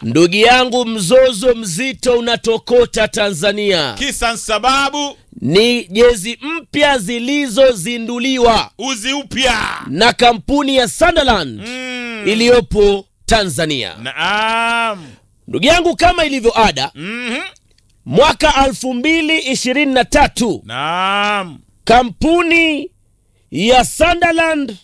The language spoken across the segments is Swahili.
ndugu yangu mzozo mzito unatokota tanzania kisa sababu ni jezi mpya zilizozinduliwa uzi upya na kampuni ya sunderland mm. iliyopo tanzania naam ndugu yangu kama ilivyo ada Mhm. mwaka 2023 naam kampuni ya sunderland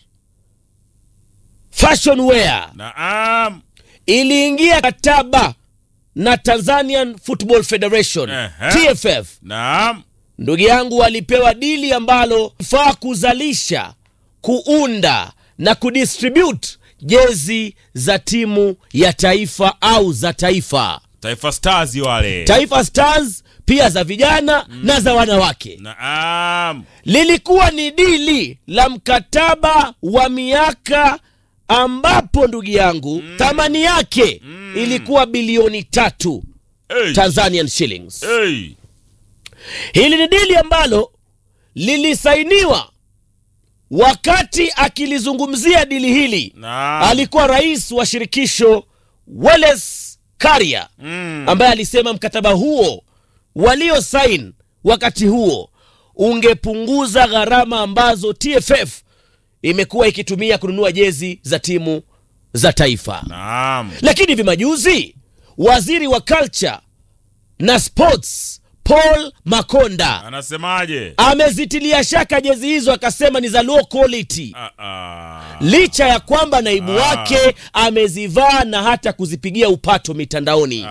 fashion wear naam iliingia kataba na tanzanian football federation Ehe. tff naam ndugu yangu walipewa dili ambalo faa kuzalisha kuunda na kudistribute jezi za timu ya taifa au za taifa taifa stars wale taifa stars pia za vijana mm. na za wanawake naam lilikuwa ni dili la mkataba wa miaka ambapo ndugu yangu mm. thamani yake mm. ilikuwa bilioni tatu hey. tanzanian shillings hey. hili ni dili ambalo lilisainiwa wakati akilizungumzia dili hili naam alikuwa rais wa shirikisho Wallace Karia mm. ambaye alisema mkataba huo waliosain wakati huo ungepunguza gharama ambazo TFF imekuwa ikitumia kununua jezi za timu za taifa. naam Lakini hivi majuzi waziri wa culture na sports Paul Makonda anasemaje amezitilia shaka jezi hizo, akasema ni za low quality, ah, ah. licha ya kwamba naibu Ah. wake amezivaa na hata kuzipigia upato mitandaoni.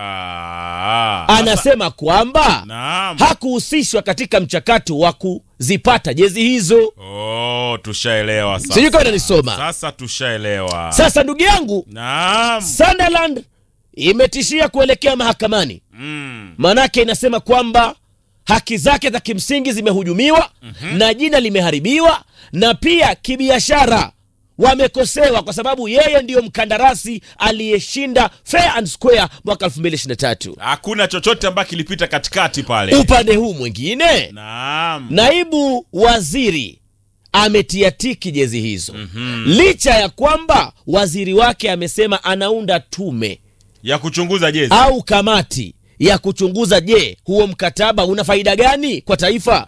Ah. Anasema kwamba naam hakuhusishwa katika mchakato wa kuzipata jezi hizo. oh, tushaelewa sasa Sijui kama unanisoma. sasa tushaelewa Sasa ndugu yangu, naam Sunderland imetishia kuelekea mahakamani, mm. maanake inasema kwamba haki zake za kimsingi zimehujumiwa mm-hmm. na jina limeharibiwa na pia kibiashara wamekosewa kwa sababu yeye ndiyo mkandarasi aliyeshinda fair and square mwaka 2023 hakuna chochote ambacho kilipita katikati pale upande huu mwingine naam naibu waziri ametia tiki jezi hizo mm-hmm. licha ya kwamba waziri wake amesema anaunda tume ya kuchunguza jezi au kamati ya kuchunguza je huo mkataba una faida gani kwa taifa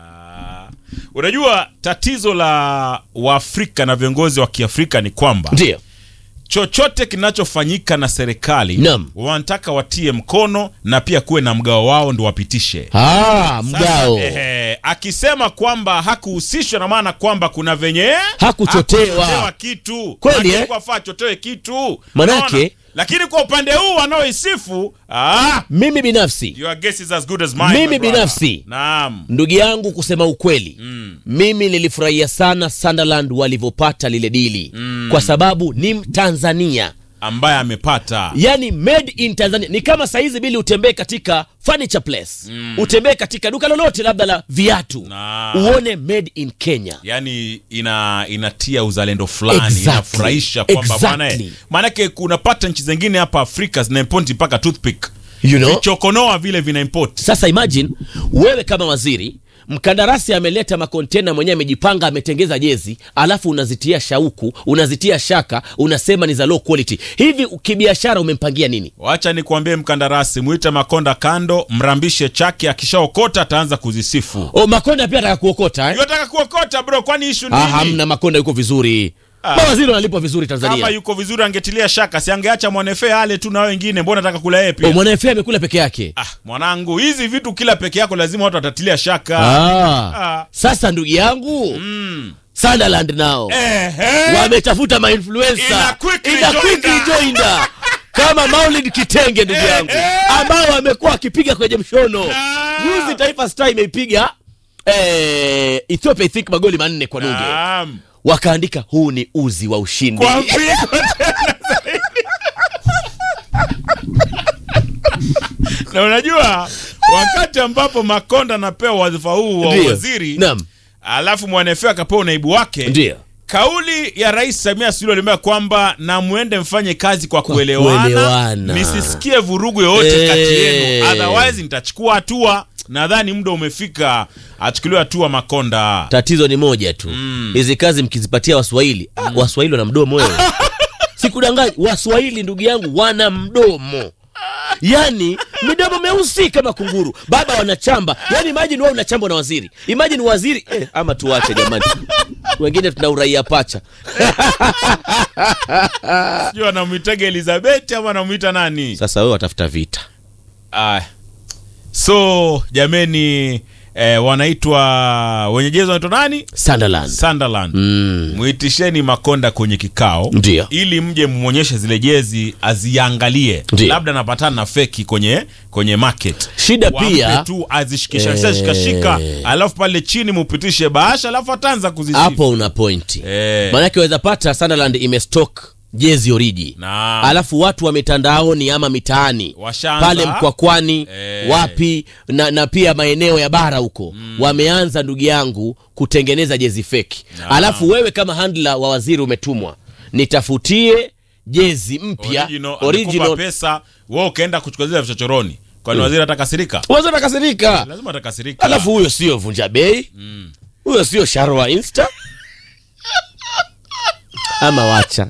Ah. unajua tatizo la waafrika na viongozi wa kiafrika ni kwamba ndio chochote kinachofanyika na serikali Naam. wanataka watie mkono na pia kuwe na mgao wao ndo wapitishe ah, mgao Sasa, ehe, akisema kwamba hakuhusishwa na maana kwamba kuna venye Hakuchotewa. hakuchotewa kitu Kweli, Maana eh? ilikuwa afaa achotewe kitu Manake- Unaona? lakini kwa upande huu wanaoisifu ah, mimi binafsi your guess is as good as mine, Mimi my brother. binafsi. naam ndugu yangu kusema ukweli Mm. mimi nilifurahia sana sunderland walivyopata lile dili mm. kwa sababu ni mtanzania ambaye amepata yani made in tanzania ni kama saizi bili utembee katika furniture place mm. utembee katika duka lolote labda la viatu Na- uone made in kenya yani ina inatia uzalendo fulani Exactly. inafurahisha kwamba Exactly. bwana eh, maanake kunapata nchi zingine hapa afrika zinaimpoti mpaka toothpick you know? vichokonoa vile vinaimpoti sasa imagine wewe kama waziri mkandarasi ameleta makontena mwenyewe amejipanga ametengeza jezi alafu unazitia shauku unazitia shaka unasema ni za low quality hivi kibiashara umempangia nini wacha nikuambie mkandarasi mwite makonda kando mrambishe chake akishaokota ataanza kuzisifu o makonda pia ataka kuokota eh? yotaka kuokota bro kwani ishu ah, nini hamna makonda yuko vizuri Ah. mawaziri wanalipwa vizuri kama tanzania yuko vizuri angetilia shaka si angeacha mwanefe ale tu na wengine mbona ataka kula yeye o, pia mwanaefe amekula peke yake ah, mwanangu hizi vitu kila peke yako lazima watu watatilia shaka ah. Ah. sasa ndugu yangu Mm. sunderland nao Ehe. wametafuta mainfluencer Ina quickly Ina joined quickly her. joined her. kama maulid kitenge ndugu yangu ambao wamekuwa wakipiga kwenye mshono Ah. juzi taifa star imeipiga eh, ethiopia I think magoli manne kwa nunge Naam. wakaandika huu ni uzi wa ushindi Kwa mpigo tena zaidi. na unajua wakati ambapo makonda anapewa wadhifa huu wa Ndio. waziri Naam. alafu mwanefea akapewa naibu wake ndio kauli ya rais samia suluhu aliambia kwamba na mwende mfanye kazi kwa, kuelewana, kuelewana. nisisikie vurugu yoyote Eh. kati yenu otherwise nitachukua hatua nadhani muda umefika achukuliwe hatua makonda tatizo ni moja tu hizi kazi mkizipatia waswahili ah, waswahili wana mdomo wewe sikudanganyi waswahili ndugu yangu wana mdomo yani midomo meusi kama kunguru baba wanachamba yani imajini wewe unachamba na waziri imajini waziri eh, ama tuwache jamani wengine tuna uraia pacha sijui anamwitaga elizabeth ama anamwita nani sasa wewe watafuta vita Ah, so jameni eh, wanaitwa wenye jezi wanaitwa nani sunderland sunderland mm. mwitisheni makonda kwenye kikao Ndio. ili mje mmonyeshe zile jezi aziangalie Ndio. labda napatana na feki kwenye kwenye market Shida Wampe pia- tu azishikisha Eh. shikashika alafu pale chini mupitishe bahasha alafu ataanza kuzisifu hapo una pointi Eh. maanake waweza pata sunderland imestock jezi oriji Naam. alafu watu wa mitandaoni ama mitaani Washaanza. pale mkwakwani Eh. wapi na, na pia maeneo ya bara huko wameanza ndugu yangu kutengeneza jezi feki Naam. alafu wewe kama handla wa waziri umetumwa nitafutie jezi mpya original, original. amekupa pesa wewe ukaenda kuchukua zile vichochoroni kwani waziri atakasirika Wazo nakasirika lazima atakasirika alafu huyo sio vunja bei huyo sio sharwa insta ama wacha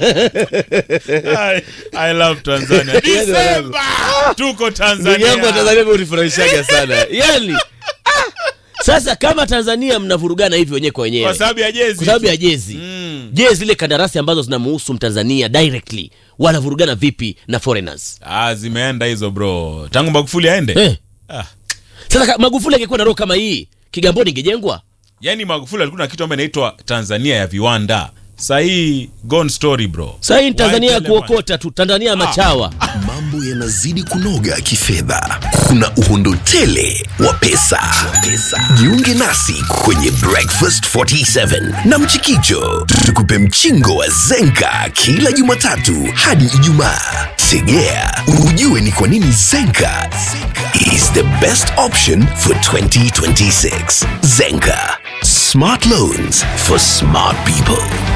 I, I love Tanzania. Disemba tuko ndugu yangu wa Tanzania. tanzania hunifurahishaga sana yani ah, sasa kama tanzania mnavurugana hivi wenyewe kwa wenyewe Kwa sababu ya jezi. kwa sababu ya jezi Mm. je zile kandarasi ambazo zinamuhusu mtanzania directly wanavurugana vipi na foreigners Ah, zimeenda hizo bro. Tangu Magufuli aende. eh. Ah. sasa ka- magufuli angekuwa na roho kama hii kigamboni ingejengwa Yaani Magufuli alikuwa na kitu ambacho inaitwa Tanzania ya viwanda. Sasa hii gone story bro. sahii ni tanzania ya White elephant. kuokota tu tanzania ya machawa mambo yanazidi kunoga kifedha kuna uhondo tele wa pesa. jiunge nasi kwenye breakfast 47 na mchikicho tukupe mchingo wa zenka kila jumatatu hadi ijumaa tegea ujue ni kwa nini zenka is the best option for 2026 zenka smart loans for smart people